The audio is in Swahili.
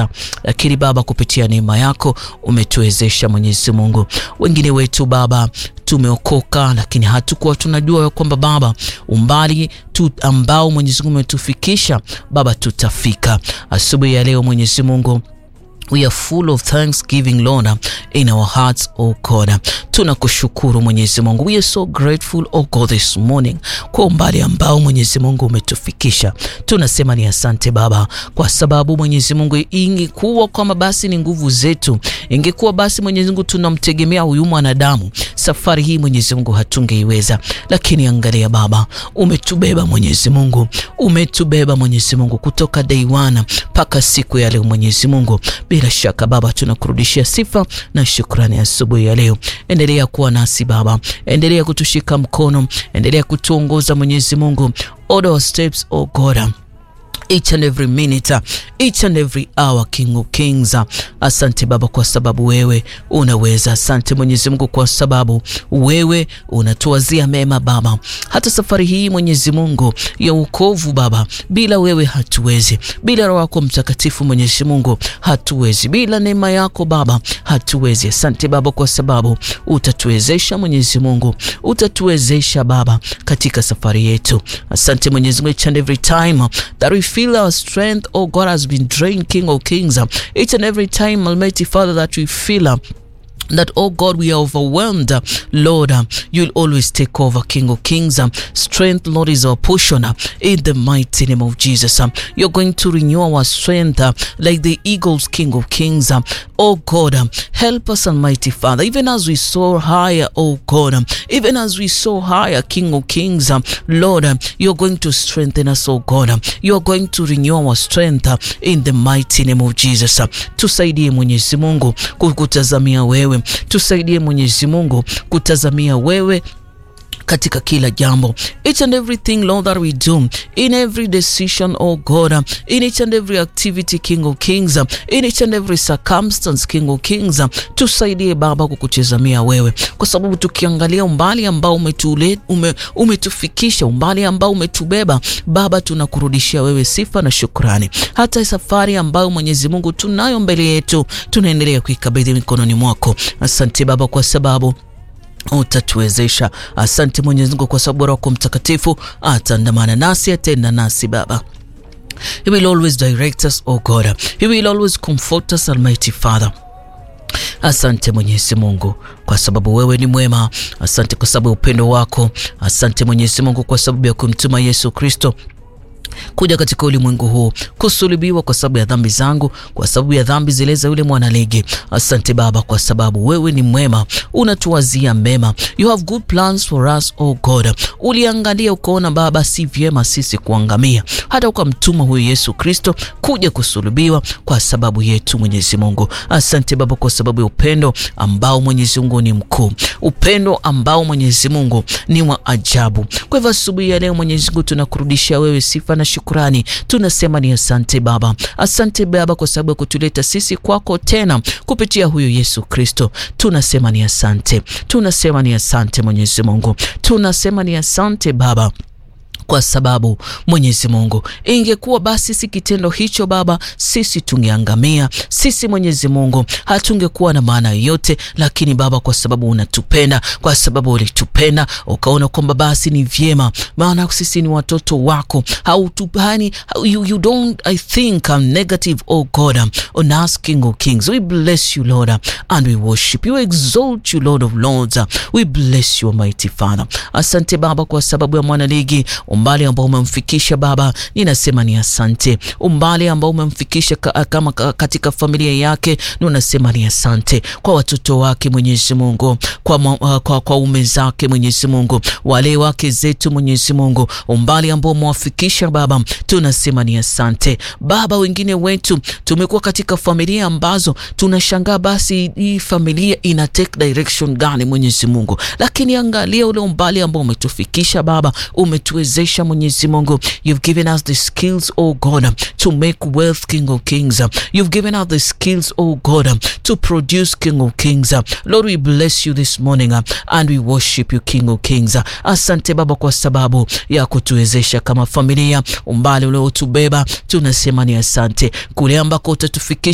tungeweza, lakini Baba, kupitia neema yako umetuwezesha Mwenyezi Mungu. Wengine wetu Baba tumeokoka lakini hatukuwa tunajua kwamba Baba umbali tu ambao Mwenyezi Mungu umetufikisha Baba, tutafika asubuhi ya leo Mwenyezi Mungu. We are full of thanksgiving Lord in our hearts oh God. Tunakushukuru Mwenyezi Mungu. We are so grateful oh God this morning kwa umbali ambao Mwenyezi Mungu umetufikisha. Tunasema ni asante Baba, kwa sababu Mwenyezi Mungu, ingekuwa kwamba basi ni nguvu zetu, ingekuwa basi Mwenyezi Mungu tunamtegemea huyu mwanadamu, safari hii Mwenyezi Mungu hatungeiweza, lakini angalia Baba, umetubeba Mwenyezi Mungu, umetubeba Mwenyezi Mungu kutoka day one mpaka siku ya leo Mwenyezi Mungu. Bila shaka Baba, tunakurudishia sifa na shukrani asubuhi ya leo. Endelea kuwa nasi Baba, endelea kutushika mkono, endelea kutuongoza Mwenyezi Mungu, order our steps oh God each and every minute, each and every hour, King of Kings. Asante Baba kwa sababu wewe unaweza. Asante Mwenyezi Mungu kwa sababu wewe unatuwazia mema Baba. Hata safari hii Mwenyezi Mungu ya wokovu Baba, bila wewe hatuwezi, bila Roho yako Mtakatifu Mwenyezi Mungu hatuwezi, bila neema yako Baba hatuwezi. Asante Baba kwa sababu utatuwezesha Mwenyezi Mungu, utatuwezesha Baba katika safari yetu. Asante Mwenyezi Mungu, each and every time that we feel our strength, oh God, has been drained, King of Kings. Each and every time, Almighty Father, that we feel uh, that oh God we are overwhelmed uh, Lord uh, you'll always take over King of Kings uh, strength Lord is our portion uh, in the mighty name of Jesus uh, you're going to renew our strength uh, like the eagles King of Kings uh, oh God uh, help us Almighty Father even as we soar higher oh God um, even as we soar higher King of Kings um, Lord uh, you're going to strengthen us oh God um, you're going to renew our strength uh, in the mighty name of Jesus uh, tusaidie Mwenyezi Mungu kukutazamia wewe tusaidie Mwenyezi Mungu kutazamia wewe katika kila jambo, each and everything Lord that we do, in every decision oh God, in each and every activity King of Kings, in each and every circumstance King of Kings, tusaidie Baba kukutazamia wewe, kwa sababu tukiangalia umbali ambao umetule, ume, umetufikisha umbali ambao umetubeba Baba, tunakurudishia wewe sifa na shukrani. Hata safari ambayo Mwenyezi Mungu tunayo mbele yetu, tunaendelea kuikabidhi mikononi mwako. Asante Baba kwa sababu utatuwezesha. Asante Mwenyezi Mungu kwa sababu Roho yako Mtakatifu ataandamana nasi, atenda nasi Baba. He will always direct us, oh God. He will always comfort us, Almighty Father. Asante Mwenyezi Mungu kwa sababu wewe ni mwema. Asante kwa sababu ya upendo wako. Asante Mwenyezi Mungu kwa sababu ya kumtuma Yesu Kristo kuja katika ulimwengu huu kusulubiwa kwa sababu ya dhambi zangu, kwa sababu ya dhambi zile za yule mwanalege. Asante Baba kwa sababu wewe ni mwema, unatuwazia mema. You have good plans for us, oh God. Uliangalia ukaona Baba si vyema sisi kuangamia, hata ukamtuma huyu Yesu Kristo kuja kusulubiwa kwa sababu yetu, Mwenyezi Mungu. Asante Baba kwa sababu ya upendo ambao Mwenyezi Mungu ni mkuu, upendo ambao Mwenyezi Mungu ni wa ajabu. Kwa hivyo asubuhi ya leo Mwenyezi Mungu tunakurudishia wewe sifa na shukrani. Tunasema ni asante Baba, asante Baba kwa sababu ya kutuleta sisi kwako tena kupitia huyu Yesu Kristo. Tunasema ni asante, tunasema ni asante Mwenyezi Mungu, tunasema ni asante Baba kwa sababu Mwenyezi Mungu, ingekuwa basi si kitendo hicho Baba, sisi tungeangamia. Sisi Mwenyezi Mungu hatungekuwa na maana yoyote, lakini Baba, kwa sababu unatupenda, kwa sababu ulitupenda ukaona kwamba basi ni vyema, maana sisi ni watoto wako, hautupani you, you don't I think I'm negative oh God on us King of Kings. We bless you Lord and we worship you, exalt you Lord of Lords. We bless you Almighty Father. Asante Baba kwa sababu ya mwanaligi umbali ambao umemfikisha Baba, ninasema ni asante. Umbali ambao umemfikisha ka, kama katika familia yake, ninasema ni asante. Kwa watoto wake Mwenyezi Mungu, kwa, uh, kwa, kwa ume zake Mwenyezi Mungu, wale wake zetu Mwenyezi Mungu, umbali ambao umewafikisha Baba, tunasema ni asante Baba. Wengine wetu tumekuwa katika familia ambazo tunashangaa, basi hii familia ina take direction gani Mwenyezi Mungu, lakini angalia ule umbali ambao umetufikisha Baba, umetuwezesha Mwenyezi Mungu, you've given us the skills oh God to make wealth King of Kings. You've given us the skills oh God to produce King of Kings. Lord, we bless you this morning and we worship you King of Kings. Asante Baba kwa sababu ya kutuwezesha kama familia, umbali uliotubeba, tunasema ni asante kule ambako utatufikisha